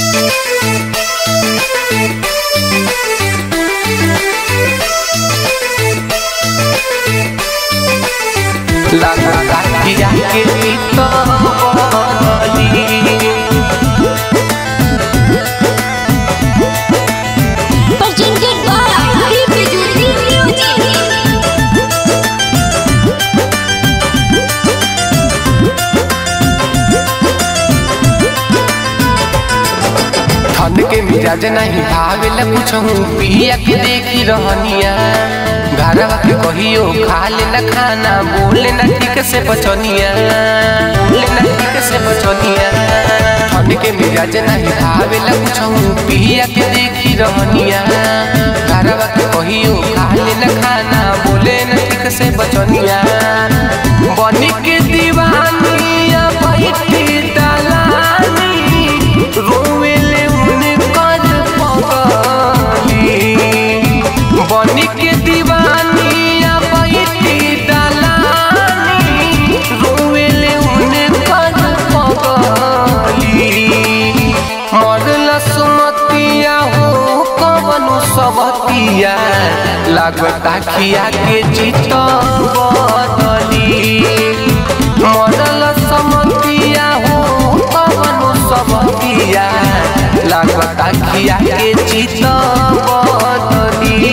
लगता किया के तो बदली presented by Bijuli Music. ठंड के मिजाज नहीं भावेला कुछहू पिया के देखी रहनिया घरवा के कहियो खा लेना खाना बोले ना ठीक से बचनिया बोले ना ठीक से बचनिया ठंड के मिजाज नहीं भावेला कुछहू पिया के देखी रहनिया घरवा के कहियो खा लेना खाना बोले ना ठीक से बचनिया बनी के दीवानिया बैठी दलानी रोवेले उनकर पगली बनी के दीवानिया बैठी दलानी रोवेले उनकर पगली मरल सुमतिया हो कवनु सबतिया लागता खिया के चित बदली मरल समतिया हो कवनु सबतिया लागता खिया के चित बदली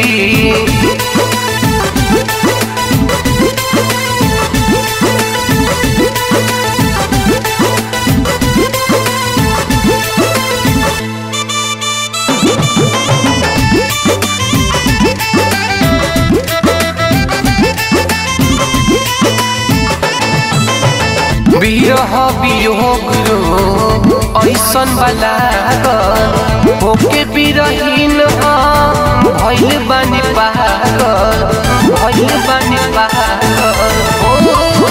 बिरह वियोग रो ऐसन वाला होके बिरहीन हम भइल बानी पागल भइल बानी पागल ओ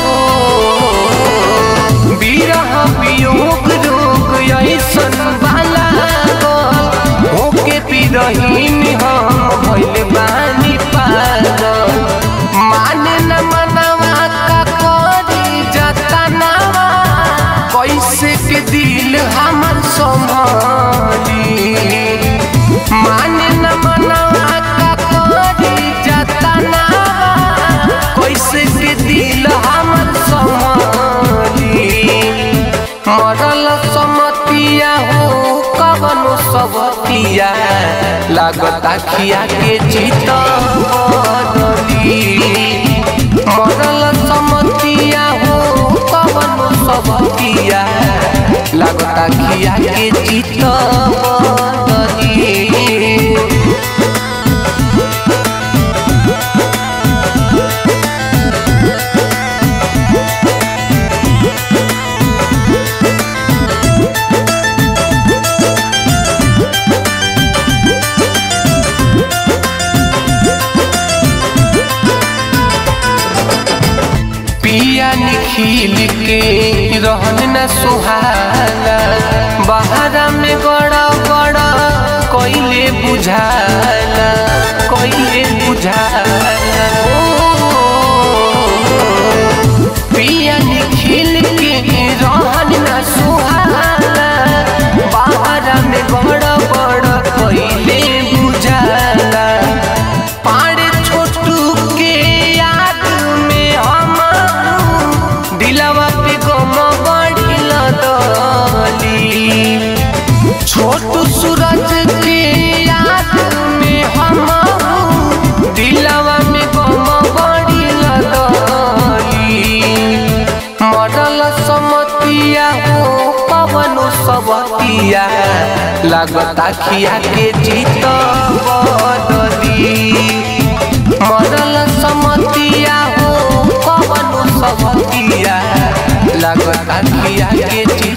बिरह वियोग रोग ऐसन वाला होके बिरहीन हम भइल बानी पागल माने न मनवा का करी जतनावा कैसे के दिल हमर संभाली माने न मनवा का करी जतनावा कैसे के दिल हमर संभाली मरल समतिया हो कवनो सबतिया लागता खिया के चित बदली मरल समतिया हो कवनो सबतिया लागता खिया के चित बदली पिया निखिल के रहन न सुहाला बहारा में गड़ा गड़ा कोइले बुझाला कोइले बुझाला ओ, पिया निखिल के रहन न सुहाला बहारा में गड़ा गड़ा कोइले बुझाला पाड़े छोटू के याद में हम दिलवा पे गम बढ़िल दली छोटू सूरज के याद में हम दिलवा में गम बढ़िल दली मरल समतिया हो पवनो सबतिया लागता खिया के जीत बदली मरल समतिया हो कवनो सबतिया लागता खिया के जीत